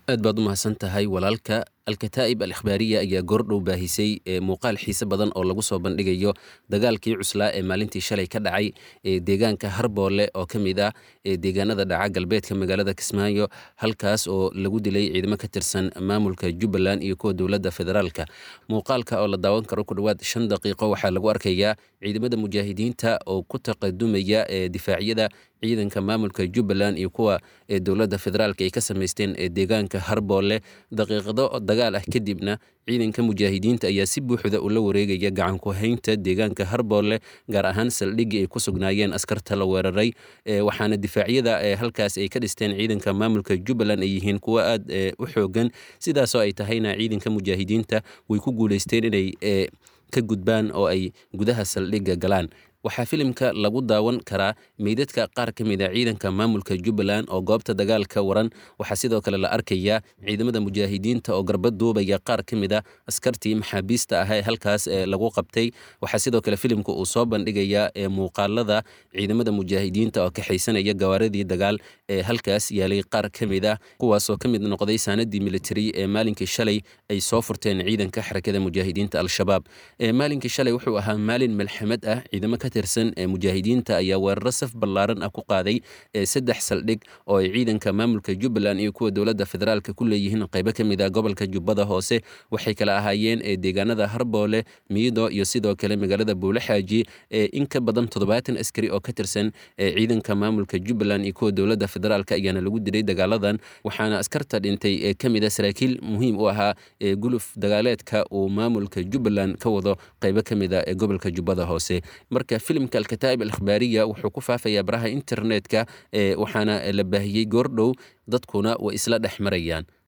aad baad u mahadsan tahay walaalka alkataa'ib al ikhbaariya ayaa goordhow baahisay muuqaal xiise badan oo lagu soo bandhigayo dagaalkii cuslaa ee maalintii shalay ka dhacay deegaanka harboole oo ka mid ah deegaanada dhaca galbeedka magaalada kismaayo halkaas oo lagu dilay ciidamo ka tirsan maamulka jubbaland iyo kuwa dowladda federaalka muuqaalka oo la daawan karo ku dhowaad shan daqiiqo waxaa lagu arkayaa ciidamada mujaahidiinta oo ku taqadumaya difaacyada ciidanka maamulka jubbaland iyo kuwa dowladda federaalka ay ka samaysteen deegaanka harboole daqiiqado dagaal ah kadibna ciidanka mujaahidiinta ayaa si buuxda ula wareegaya gacan ku haynta deegaanka harboole gaar ahaan saldhiggii ay ku sugnaayeen askarta la weeraray waxaana difaacyada halkaas ay ka dhisteen ciidanka maamulka jubbaland ay yihiin kuwo aad u xoogan sidaasoo ay tahayna ciidanka mujaahidiinta way ku guuleysteen inay ka gudbaan oo ay gudaha saldhigga galaan waxaa filimka lagu daawan karaa meydadka qaar ka mid a ciidanka maamulka jubbaland oo goobta dagaalka waran waxaa sidoo kale la arkayaa ciidamada mujaahidiinta oo garba duubaya qaar ka mid a askartii maxaabiista ah ee halkaas lagu qabtay waxaa sidoo kale filimka uu soo bandhigayaa muuqaalada ciidamada mujaahidiinta oo kaxaysanaya gawaaradii dagaal ee halkaas yaalay qaar ka mid ah kuwaasoo ka mid noqday saanadii militari ee maalinkii shalay ay soo furteen ciidanka xarakada mujaahidiinta al-shabaab maalinkii shalay wuxuu ahaa maalin malxamad ah ciidamo ka tirsan mujaahidiinta ayaa weeraro saf ballaaran ah ku qaaday saddex saldhig oo ay ciidanka maamulka jubbaland iyo kuwa dowladda federaalka ku leeyihiin qaybo ka mid ah gobolka jubbada hoose waxay kala ahaayeen deegaanada harboole miido iyo sidoo kale magaalada buulaxaaji in ka badan toddobaatan askari oo ka tirsan ciidanka maamulka jubbaland iyo kuwa dowladda federaalka ayaana lagu dilay dagaaladan waxaana askarta dhintay ka mid a saraakiil muhiim u ahaa guluf dagaaleedka uu maamulka jubbaland ka wado qaybo ka mid a ee gobolka jubbada hoose marka filimka alkataa'ib al ikhbaariya wuxuu ku faafayaa baraha internetka waxaana la baahiyey goordhow dadkuna way isla dhex marayaan